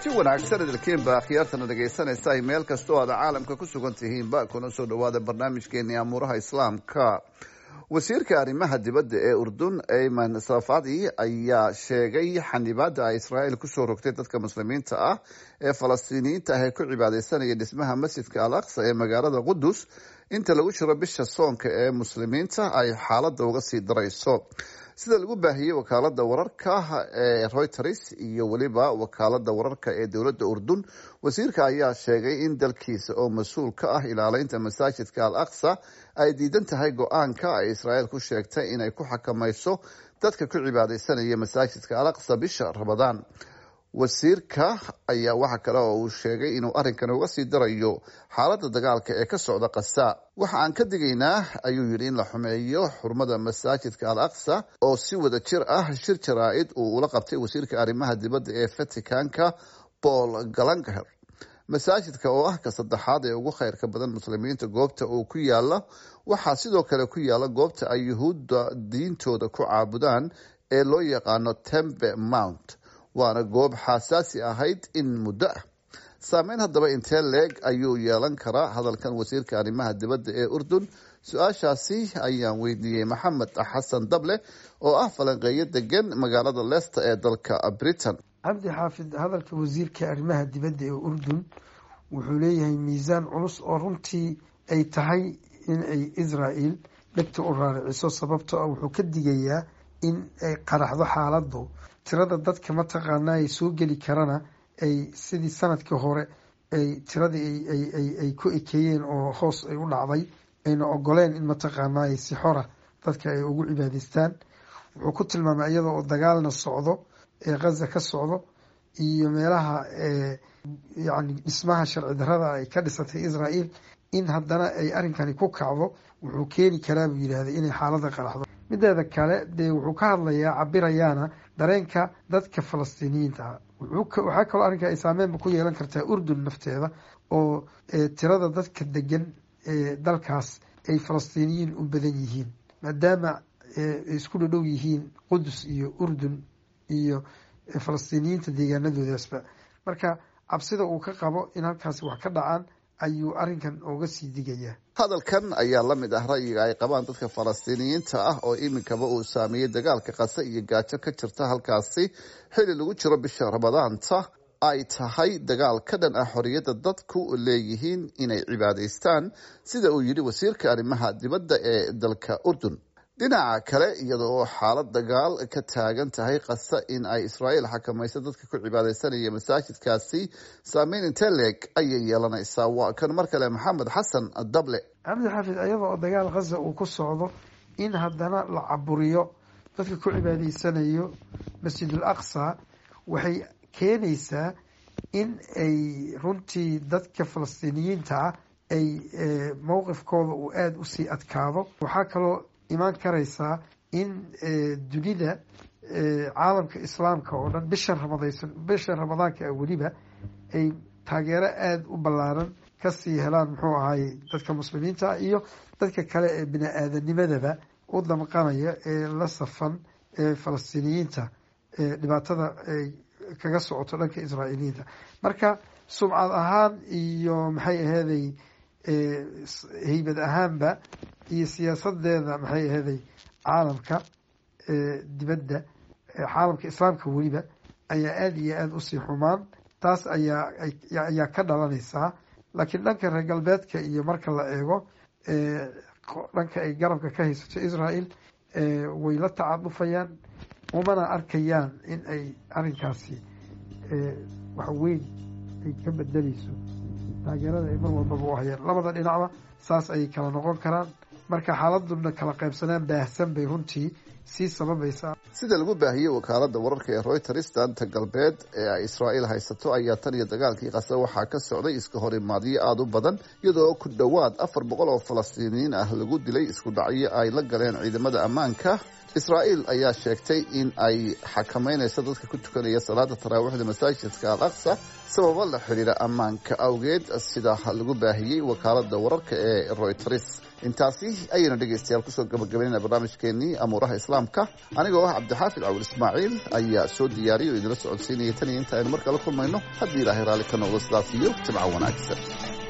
kulanti wanaagsan idilkiinba akhyaartana dhegaysanaysa ay meel kastoo aada caalamka ku sugan tihiinba kuna soo dhawaada barnaamijkeeni amuuraha islaamka wasiirka arrimaha dibadda ee urdun ayman safadi ayaa sheegay xanibaada ay israa'iil kusoo rogtay dadka muslimiinta ah ee falastiiniyiinta ah ee ku cibaadeysanaya dhismaha masjidka al aqsa ee magaalada qudus inta lagu jiro bisha soonka ee muslimiinta ay xaaladda uga sii darayso sida lagu baahiyey wakaalada wararka ee reuters iyo weliba wakaalada wararka ee dowladda urdun wasiirka ayaa sheegay in dalkiisa oo mas-uul ka ah ilaaleynta masaajidka al aqsa ay diidan tahay go-aanka ay israa'iil ku sheegtay inay ku xakamayso dadka ku cibaadeysanaya masaajidka al aqsa bisha ramadaan wasiirka ayaa waxa kale oo uu sheegay inuu arrinkan uga sii darayo xaaladda dagaalka ee ka socda kasa waxa aan ka digaynaa ayuu yidhi in la xumeeyo xurmada masaajidka al aqsa oo si wada jir ah shir jaraa-id uu ula qabtay wasiirka arrimaha dibadda ee vaticanka paul galangaher masaajidka oo ah ka saddexaad ee ugu khayrka badan muslimiinta goobta uu ku yaala waxaa sidoo kale ku yaala goobta ay yuhuudda diintooda ku caabudaan ee loo yaqaano tembe mount waana goob xasaasi ahayd in muddo ah saameyn haddaba intee leeg ayuu yeelan karaa hadalkan wasiirka arrimaha dibadda ee urdun su-aashaasi ayaan weydiiyey maxamed xasan dable oo ah falanqeeyo degan magaalada leicester ee dalka britain cabdi xaafid hadalka wasiirka arrimaha dibadda ee urdun wuxuu leeyahay miisaan culus oo runtii ay tahay in ay israel dhegta u raariciso sababtoo ah wuxuu ka digayaa in ay qaraxdo xaaladu tirada dadka mataqaanaa ay soo geli karana ay sidii sanadkii hore ay tiradii ay ku ekeeyeen oo hoos ay u dhacday ayna ogoleen in mataqaanaa ay si xora dadka ay ugu cibaadeystaan wuxuu ku tilmaamay iyada oo dagaalna socdo ee khaza ka socdo iyo meelaha yani dhismaha sharci darada ay ka dhisatay israel in haddana ay arrinkani ku kacdo wuxuu keeni karaa buu yidhahday inay xaalada qaraxdo mideeda kale dee wuxuu ka hadlayaa cabirayaana dareenka dadka falastiiniyiinta ah waxaa kaloo arrinka ay saameynba ku yeelan kartaa urdun nafteeda oo tirada dadka degan ee dalkaas ay falastiiniyiin u badan yihiin maadaama ay isku dhadhow yihiin qudus iyo urdun iyo falastiiniyiinta deegaanadoodaasba marka cabsida uu ka qabo in halkaasi wax ka dhacaan ayuu arrinkan uga sii digayaa hadalkan ayaa la mid ah ra'yiga ay qabaan dadka falastiiniyiinta ah oo iminkaba uu saameeyey dagaalka qase iyo gaajo ka jirta halkaasi xili lagu jiro bisha ramadaanta ay tahay dagaal ka dhan ah xorriyadda dadku leeyihiin inay cibaadaystaan sida uu yidhi wasiirka arrimaha dibadda ee dalka urdun dhinaca kale iyada oo xaalad dagaal ka taagan tahay kasa in ay israa'iil xakamayso dadka ku cibaadeysanaya masaajidkaasi saameyn intee leeg ayay yeelanaysaa waa kan mar kale maxamed xasan dable cabdi xaafid iyada oo dagaal khaza uu ku socdo in haddana la caburiyo dadka ku cibaadaysanayo masjidul aqsa waxay keenaysaa in ay runtii dadka falastiiniyiinta ah ay mowqifkooda uu aada usii adkaado waxaa kaloo imaan karaysaa in dunida caalamka islaamka oo dhan bishan ramadaysan bishan ramadaanka ah weliba ay taageero aada u ballaaran kasii helaan muxuu ahaayey dadka muslimiinta ah iyo dadka kale ee bini aadanimadaba u damqanaya ee la safan ee falastiiniyiinta dhibaatada ay kaga socoto dhanka israa'iiliyiinta marka sumcad ahaan iyo maxay aheeday heybad ahaanba iyo siyaasadeeda maxay aheeday caalamka dibadda caalamka islaamka weliba ayaa aada iyo aada usii xumaan taas ayaa ayaa ka dhalanaysaa laakiin dhanka reer galbeedka iyo marka la eego dhanka ay garabka ka haysato israel way la tacadufayaan umana arkayaan in ay arrinkaasi wax weyn ay ka bedeleyso taageerada ay mar walbaba u hayaan labada dhinacba saas ayay kala noqon karaan marka xaaladuna kala qaybsanaan baahsan bay runtii sii sababaysaa sida lagu baahiyey wakaalada wararka ee reuters daanta galbeed ee ay israa'iil haysato ayaa tan iyo dagaalkii qase waxaa ka socday iska hor imaadyo aada u badan iyadoo ku dhowaad afar boqol oo falastiiniyiin ah lagu dilay isku dhacyo ay la galeen ciidamada ammaanka israa'iil ayaa sheegtay in ay xakameynayso dadka ku tukanaya salaada taraawiixda masaajidka al aqsa sababo la xidhiira ammaanka awgeed sida lagu baahiyey wakaalada wararka ee reuters intaasi ayaynu dhegeystayaal kusoo gabagabaynayna barnaamijkeenii amuuraha islaamka anigoo ah cabdixaafid cawil ismaaciil ayaa soo diyaariyay oo idinla socodsiinaya tan iyo inta aynu mar kala kulmayno haddii ilaahay raalli ka noqdo sidaas iyo jimco wanaagsan